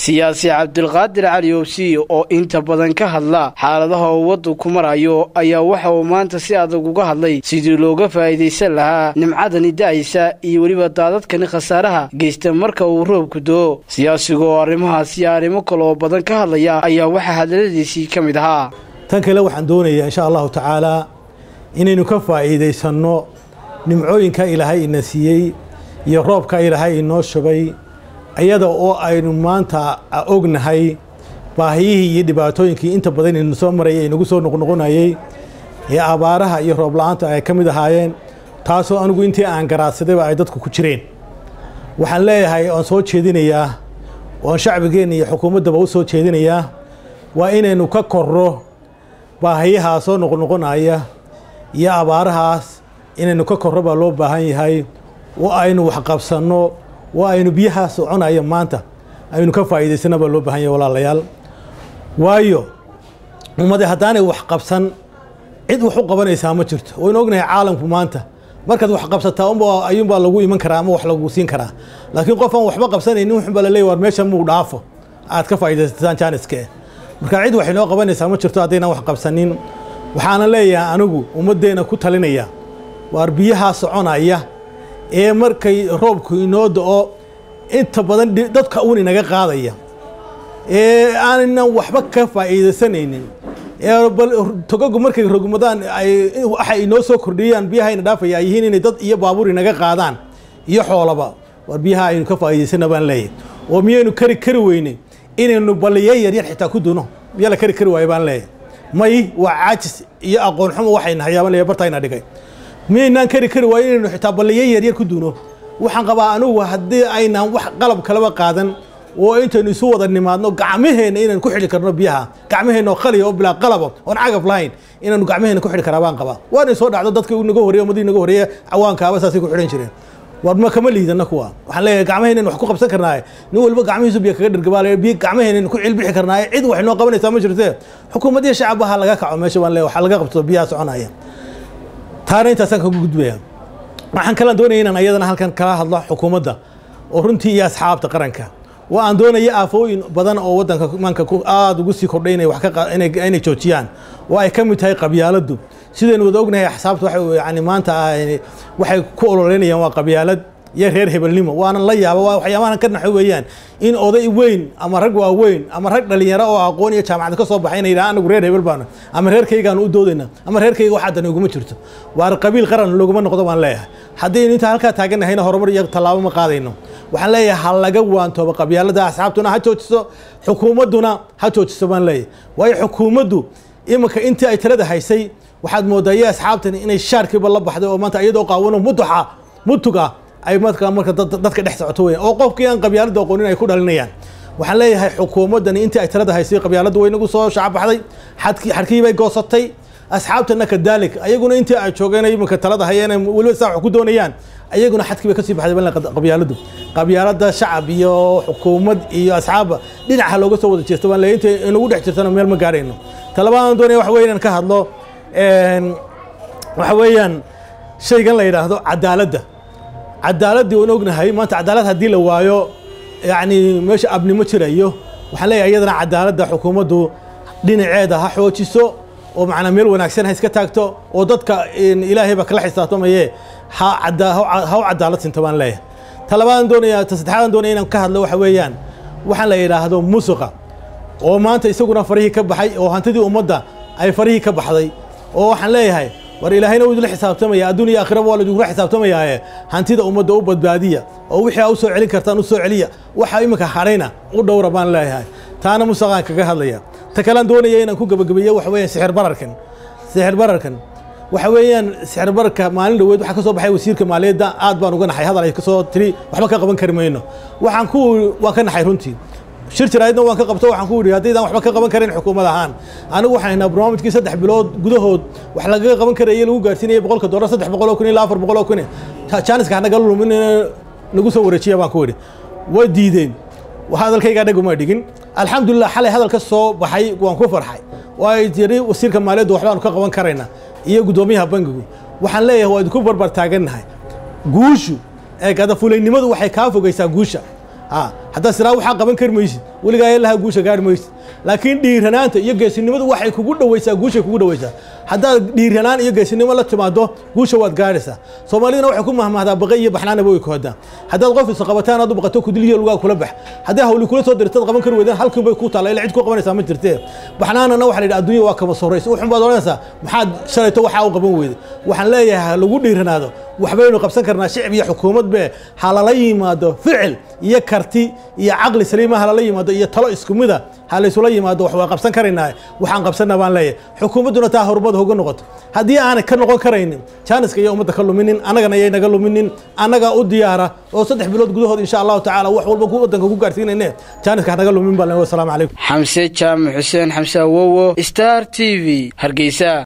siyaasi cabdilqaadir cali owsiy oo inta badan ka hadla xaaladaha uu waddanku marayo ayaa waxa uu maanta si adag uga hadlay sidii looga faa'iidaysan lahaa nimcadani da'aysa iyo weliba daadadkani khasaaraha geysta marka uu roobku do-o siyaasigu oo arrimahaas iyo arrimo kale oo badan ka hadlaya ayaa waxaa hadaladiisii ka mid ahaa tan kale waxaan doonayaa insha allahu tacaalaa inaynu ka faa'iidaysanno nimcooyinka ilaahay ina siiyey iyo roobka ilaahay inoo shubay iyada oo aynu maanta ognahay baahiyihii iyo dhibaatooyinkii inta badan inu soo marayay inagu soo noqnoqonayey ee abaaraha iyo roob la-aanta ay ka mid ahaayeen taasoo anigu intii aan garaadsadayba ay dadku ku jireen waxaan leeyahay oon soo jeedinayaa oon shacbigeenna iyo xukuumaddaba u soo jeedinayaa waa inaynu ka korro baahiyahaa soo noqnoqonaya iyo abaarahaas inaynu ka korro baa loo baahan yahay oo aynu waxqabsanno oo aynu biyahaa soconaya maanta aynu ka faa'iidaysana baa loo baahan yahay walaalayaal waayo ummade haddaanay wax qabsan cid wax u qabanaysaa ma jirto waynu ognahay caalamku maanta markaad wax qabsataa unba ayuunbaa lagu iman karaa ama wax lagu siin karaa laakiin qof aan waxba qabsanaynin wuxuunbaa la leeyay war meesha muu dhaafo aad ka faa'iidaysataan jaaniske marka cid wax inoo qabanaysaa ma jirto haddaynaan wax qabsanin waxaana leeyahay anigu ummaddeena ku talinaya waar biyahaa soconaya ee markay roobku inoo da-o inta badan dadka uun inaga qaadaya ee aanan waxba ka faa'iidaysanaynin ee bal togagu markay rogmadaan ay waxay inoo soo kordhiyaan biyaha ina dhaafaya ay yihiin inay dad iyo baabuur inaga qaadaan iyo xoolaba waar biyaha aynu ka faa'iidaysana baan leeyahay oo miyaynu kari kari weynay inaynu balliye yaryar xitaa ku duno miyaa la kari kari waayo baan leeyahay may waa caajis iyo aqoon xumo waxayna hayaaban leeyahay bartayna dhigay miyaynaan kari kari waayo inaynu xitaa balliye yaryar ku duno waxaan qabaa anugu haddii aynaan wax qalab kalaba qaadan oo intaynu isu wada nimaadno gacmaheenna inaynu ku xidhi karno biyaha gacmaheenna oo khaliya oo bilaa qalaba oon cagaf lahayn inaynu gacmaheenna ku xidhi karaa baan qabaa waanay soo dhacdo dadka naga horreeye ummadii naga horreeye cawaankaaba saasay ku xidhan jireen war ma kama liidana kuwa waxaan leeyahay gacmaheenna wax ku qabsan karnaaye nin walba gacmihiisu biyo kaga dhargabaale biyo gacmaheenna ku cilbixi karnaaye cid wax inoo qabanaysaa ma jirtee xukuumaddiya shacabbaha laga kaco meesha baan leeyahay waxaa laga qabto biyaha soconaya taana intaasaan kagu gudbaya waxaan kalaan doonaya inaan ayadana halkan kala hadlo xukuumadda oo runtii iyo asxaabta qaranka waa aan doonaya aafooyin badan oo waddanka maanka aada ugu sii kordhay inay wax ka inay joojiyaan oo ay ka mid tahay qabyaaladdu sidaynu wada ognahay axsaabta waxay yani maanta waxay ku ololeynayaan waa qabyaalad iyo reer hebelnimo waanan la yaaba waa waxyaabahan ka naxo weeyaan in oday weyn ama rag waaweyn ama rag dhalinyaro oo aqoon iyo jaamacad ka soo baxay inay yidhaha anagu reer hebel baanu ama reerkaygaanu u doodayna ama reerkayga waxaa dani uguma jirto waar qabiil qaran looguma noqdo baan leeyahay haddaynu intaa halkaa taaganahayna horumar iyo tallaabo ma qaadayno waxaan leeyahay ha laga waantoobo qabyaalada asxaabtuna ha joojiso xukuumadduna ha joojiso baan leeyahay waayo xukuumaddu iminka intii ay talada haysay waxaad moodaa iyo asxaabtani inay shaarkiiba la baxday oo maanta iyadoo qaawano muduxa mutuga ay marka marka dadka dhex socoto weyan oo qofkii aan qabyaalada aqoonin ay ku dhalinayaan waxaan leeyahay xukuumaddani intii ay talada haysay qabyaaladdu way nagu soo shacbaxday xadkii xadkii bay goosatay asxaabtana kadaalik ayaguna intii ay joogeen iminka talada hayeen weliba saa wax ku doonayaan ayaguna xadkii bay kasii baxday bal qabyaaladu qabyaalada shacab iyo xukuumad iyo asxaabba dhinaca looga soo wada jeesto baan leeyahay intay inagu dhex jirtana meel ma gaarayno talabaadaan doonaya waxa weya inaan ka hadlo waxa weeyaan shaygan la yidhaahdo cadaaladda cadaaladdii waan ognahay maanta cadaalad haddii la waayo yacni meesha abnimo jirayo waxaan leeyahay iyadana cadaaladda xukuumaddu dhinaceeda ha xoojiso oo macnaa meel wanaagsan ha iska taagto oo dadka ilaahayba kala xisaabtamaye ha ha u cadaalad sinto baan leeyahay talabaadan doonaya ta saddexaadan doonaya inaan ka hadlo waxa weeyaan waxaan la yidhaahdo musuqa oo maanta isaguna farihii ka baxay oo hantidii ummadda ay farihii ka baxday oo waxaan leeyahay war ilaahayna wuu idinla xisaabtamaya adduun iyo aakhiraba waa laidinku xisaabtamayaaye hantida ummadda u badbaadiya oo wixii aa u soo celin kartaan u soo celiya waxa iminka hadhayna u dhowra baan leeyahay taana musaqaan kaga hadlaya ta kalean doonaya inaan ku gebagabeeyo waxa weeyaan sixir bararkan sixir bararkan waxa weeyaan sixir bararka maalin dhaweed waxaa ka soo baxay wasiirka maaliyadda aad baan uga naxay hadal ay ka soo tiri waxba ka qaban kari mayno waxaan ku waan ka naxay runtii shir jaraa'idna waan ka qabto waxaan ku yidhi haddaydaan waxba ka qaban karin xukuumad ahaan anigu waxaan haynaa barnaamijkii saddex bilood gudahood wax lagaga qaban karaya lagu gaarsiinaya boqolka dollar saddex boqol oo kun ilaa afar boqol oo kun jaaniska hanaga lumin nagu soo wareejiya baan ku yidhi way diideen hadalkaygaa dhag uma dhigin alxamdulilah xalay hadal ka soo baxay waan ku farxay oo ay tiri wasiirka maaliyadda waxbaanu ka qaban karaynaa iyo guddoomiyaha bangigu waxaan leeyahay waa idinku barbar taagannahay guushu ee gadafulaynimadu waxay kaa fogaysaa guusha haddaad siraa waxaa qaban kari maysid weligaa ilaha guusha gaari maysid laakiin dhiiranaanta iyo geesinimadu waxay kugu dhawaysaa guushay kugu dhawaysaa haddaad dhiiranaan iyo geesinimo la timaado guusha waad gaadhaysaa soomaaliduna waxay ku mahmahdaa baqay iyo baxnaanaba way ku hadaa haddaad qof isqabataan aad u baqato kudiliyo lugaa kula bax haddii hawli kula soo dirtad qaban kari weydaan halkiin bay ku taalla ila cid ku qabanaysaa ma jirtee baxnaanana waxa la yidhi adduunya waa kama sorraysa uxun baad odhanaysaa maxaad shalayto waxaa u qaban weyday waxaan leeyahay ha lagu dhiiranaado waxbaynu qabsan karnaa shicib iyo xukuumad be ha lala yimaado ficil iyo karti iyo caqli saliima ha lala yimaado iyo talo isku mida ha laysula yimaado wax waa qabsan karaynaa waxaan qabsanna baan leeyahay xukuumadduna taa horumad hoga noqoto haddii aanay ka noqon karaynin jaaniska iyo ummadda ka luminin annagana yay naga luminin annagaa u diyaara oo saddex bilood gudahood insha allahu tacaala wax walba ku waddanka ku gaarsiinayne jaaniska hanaga lumin baan leeyahay wasalaamu calaykum xamse jaamac xuseen xamse awowo star t v hargeysa